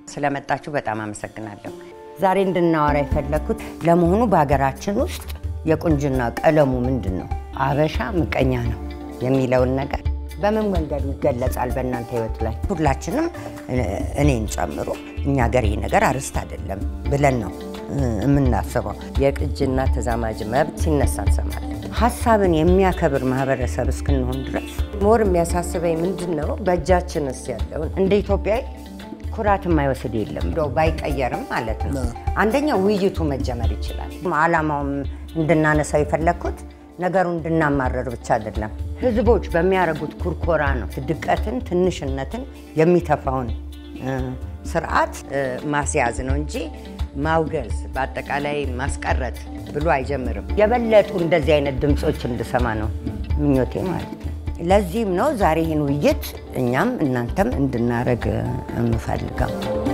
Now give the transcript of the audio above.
ስለመጣችሁ በጣም አመሰግናለሁ። ዛሬ እንድናወራ የፈለግኩት ለመሆኑ በሀገራችን ውስጥ የቁንጅና ቀለሙ ምንድን ነው? አበሻ ምቀኛ ነው የሚለውን ነገር በምን መንገዱ ይገለጻል በእናንተ ህይወት ላይ? ሁላችንም እኔን ጨምሮ እኛ ሀገር ይህ ነገር አርስት አይደለም ብለን ነው የምናስበው። የቅጅና ተዛማጅ መብት ሲነሳ እንሰማለን። ሀሳብን የሚያከብር ማህበረሰብ እስክንሆን ድረስ ሞር የሚያሳስበኝ ምንድን ነው በእጃችንስ ያለውን እንደ ኢትዮጵያዊ ኩራት የማይወስድ የለም። እንደው ባይቀየርም ማለት ነው። አንደኛ ውይይቱ መጀመር ይችላል። አላማውም እንድናነሳው የፈለግኩት ነገሩ እንድናማረር ብቻ አይደለም። ህዝቦች በሚያደርጉት ኩርኮራ ነው ድቀትን፣ ትንሽነትን የሚተፋውን ስርዓት ማስያዝ ነው እንጂ ማውገዝ በአጠቃላይ ማስቀረት ብሎ አይጀምርም። የበለጡ እንደዚህ አይነት ድምፆች እንድሰማ ነው ምኞቴ ማለት ነው። ለዚህም ነው ዛሬ ይህን ውይይት እኛም እናንተም እንድናደርግ የምፈልገው።